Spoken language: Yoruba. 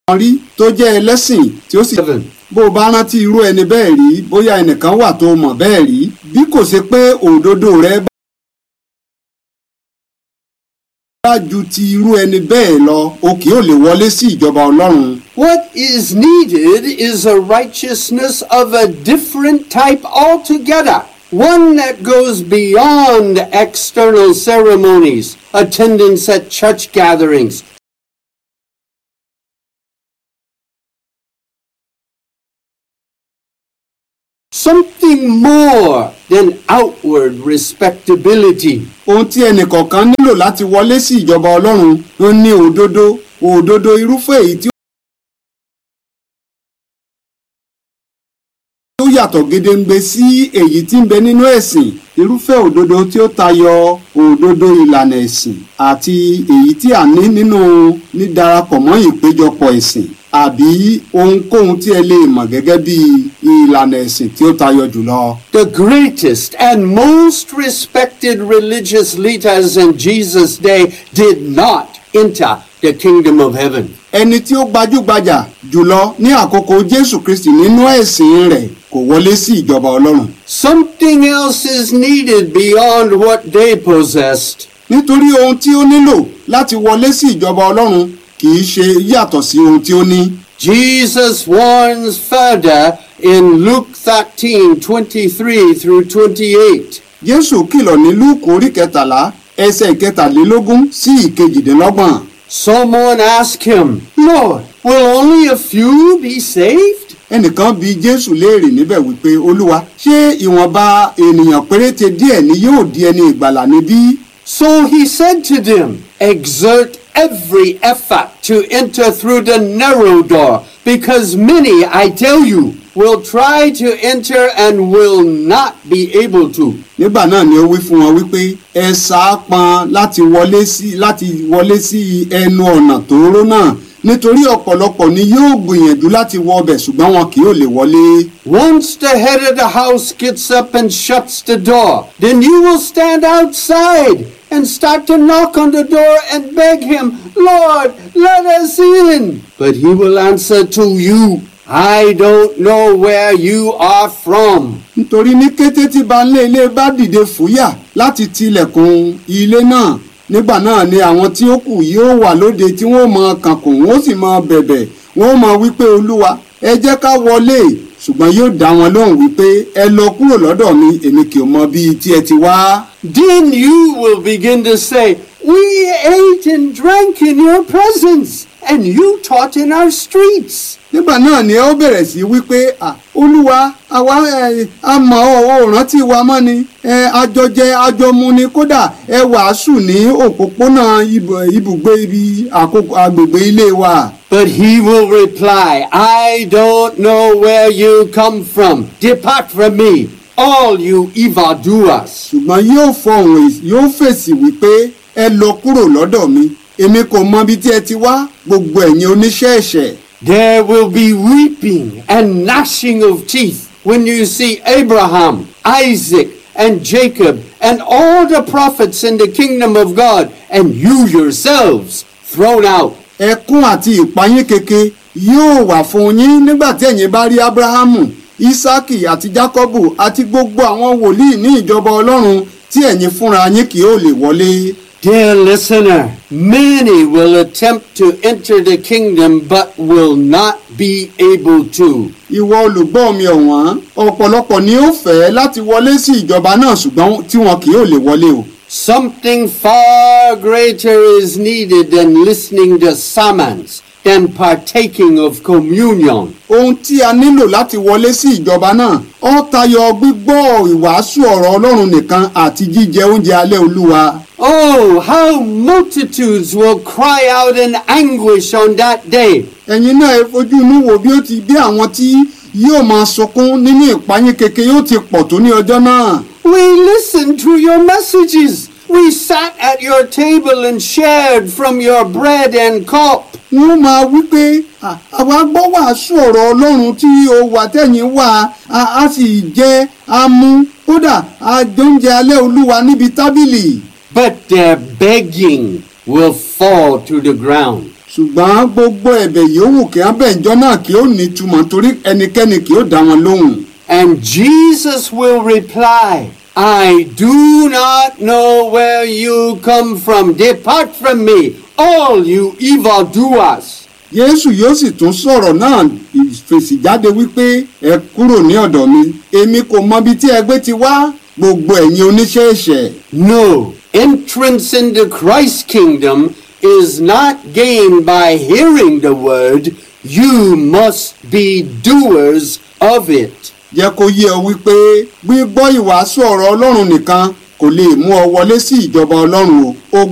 kan rí tó jẹ́ ẹlẹ́sìn tí ó sì Heaven. bó o bá rántí irú ẹni bẹ́ẹ̀ rí bóyá ẹnìkan wà tó mọ̀ bẹ́ẹ̀ rí bí kò ṣe pé òdodo rẹ bá ju ti irú ẹni bẹ́ẹ̀ lọ o kì yóò lè wọlé sí ìjọba ọlọ́run. What is needed is a righteousness of a different type altogether. One that goes beyond external ceremonies, attendance at church gatherings, something more than outward respectability. ohun tí ẹnìkọ̀ọ̀kan nílò láti wọlé sí ìjọba ọlọ́run ló ní òdodo òdodo irúfẹ́ èyí tí ó yàtọ̀ gedengbe sí èyí tí ń bẹ nínú ẹ̀sìn irúfẹ́ òdodo tí ó tayọ òdodo ìlànà ẹ̀sìn àti èyí tí a ní nínú nídarapọ̀ mọ́ ìpéjọpọ̀ ẹ̀sìn àbí ohunkóhun tí ẹ lè mọ̀ gẹ́gẹ́ bí ìlànà ẹ̀sìn tí ó tayọ jùlọ. The greatest and most respected religious leaders in Jesus' day did not enter the kingdom of heaven. ẹni tí ó gbajúgbajà jùlọ ní àkókò jésù kristi nínú ẹ̀sìn rẹ̀ kò wọlé sí ìjọba ọlọ́run Something else is needed beyond what they possessed. nítorí ohun tí ó nílò láti wọlé sí ìjọba ọlọ́run kì í ṣe yàtọ̀ sí ohun tí ó ní. Jesus warns further in Luke 13 23 through 28. jésù kìlọ̀ ní lúùkù orí kẹtàlá ẹsẹ̀ ìkẹtàlélógún sí ìkejìdínlọ́gbọ̀n Someone asked him, Lord, will only a few be saved? ẹnìkan bi jésù léèrè níbẹ̀ wípé olúwa ṣé ìwọ̀nba ènìyàn péréte díẹ̀ ni yóò di ẹni ìgbàlà níbí. So he said to them, Exert every effort to enter through the narrow door, because many, I tell you, will try to enter and will not be able to. nígbà náà ni ó wí fún wọn wípé ẹ sáápọn láti wọlé sí láti wọlé sí ẹnu ọ̀nà tóóró náà nítorí ọ̀pọ̀lọpọ̀ ni yóò gbìyànjú láti wọ ọbẹ̀ ṣùgbọ́n wọn kì yóò lè wọlé. Once the head of the house gets up and shuts the door, then you will stand outside and start to knock on the door and beg him, Lord, let us in. But he will answer to you, I don't know where you are from. nítorí ní kété tí baálé ilé bá dìde fúyà láti tilẹ̀kùn ilé náà nígbà náà ni àwọn tí ó kù yóò wà lóde tí wọ́n mọ kànkùn wọ́n sì mọ bẹ̀bẹ̀ wọ́n mọ wípé olúwa ẹ jẹ́ ká wọlé ṣùgbọ́n yóò dá wọn lóhùn wípé ẹ lọ kúrò lọ́dọ̀ mi èmi kì í mọ bíi tí ẹ ti wá. Then you will begin to say, We ate and drank in your presence, and you taught in our streets. nígbà náà ni ẹ ó bẹ̀rẹ̀ sí wípé "À, olúwa àwa ẹ, a mọ̀ ọ́ ò rántí wa mọ́ ni ẹ, àjọjẹ àjọmu ni kódà ẹ wàásù ní òpópónà ibù- ibùgbé ibi àkókò agbègbè ilé wa. But he will reply, I don't know where you come from. Depart from me, all you evildoers. ṣùgbọ́n yóò fọhùn èsì- yóò fèsì wípé ẹ lọ kúrò lọ́dọ̀ mi èmi kò mọ ibi tí ẹ ti wá gbogbo ẹ̀yin oníṣẹ́ ẹ̀ṣẹ̀. There will be weeping and gnashing of teeth when you see Abraham, Isaac, and Jacob, and all the prophets in the kingdom of God, and you yourselves thrown out. ẹkún àti ìpayín keke yóò wà fún yín nígbà tí ẹ̀yin bá rí abrahamu isaki àti jacobu àti gbogbo àwọn wòlíì ní ìjọba ọlọ́run tí ẹ̀yin fúnra yín kì yóò lè wọlé. Dear listener, many will attempt to enter the kingdom but will not be able to. ìwọ olùgbọ́ mi ọ̀wọ́n ọ̀pọ̀lọpọ̀ ni ó fẹ́ láti wọlé sí ìjọba náà ṣùgbọ́n tí wọn kì yóò lè wọlé o. Something far greater is needed than listening to sermons, than partaking of communion. ohun tí a nílò láti wọlé sí ìjọba náà ó tayọ gbígbọ́ ìwàásù ọ̀rọ̀ ọlọ́run nìkan àti jíjẹ oúnjẹ alẹ́ olúwa. Oh, how multitudes will cry out in anguish on that day. ẹ̀yin náà ẹ fojú inú wo bí ó ti bí àwọn tí yóò máa sunkún nínú ìpayín keke yóò ti pọ̀ tó ní ọjọ́ náà. We listened to your messages. We sat at your table and shared from your bread and cup. wọ́n máa wí pé "À, àwa gbọ́ wàásù ọ̀rọ̀ ọlọ́run tí o wà tẹ̀yìn wà á á sì jẹ́ á mú kódà á jóúnjẹ alẹ́ olúwa níbi tábìlì. But their begging will fall to the ground. ṣùgbọ́n gbogbo ẹ̀bẹ̀ yòówù kí wọ́n bẹ̀ ǹjọ́ náà kí ó ní túmọ̀ torí ẹnikẹ́ni kì ó dá wọn lóhùn. And Jesus will reply, I do not know where you come from. Depart from me, all you evildoers. Jésù yóò sì tún sọ̀rọ̀ náà fèsì jáde wípé ẹ kúrò ní ọ̀dọ̀ mi èmi kò mọbi tí ẹgbẹ́ ti wá gbogbo ẹ̀yin oníṣẹ́ ẹ̀ṣẹ̀. No, entrance into Christ's kingdom is not gained by hearing the word. You must be doers of it. jẹ́ kó yé ọ wípé gbígbọ́ ìwàásù ọ̀rọ̀ Ọlọ́run nìkan kò lè mú ọ wọlé sí ìjọba Ọlọ́run o. o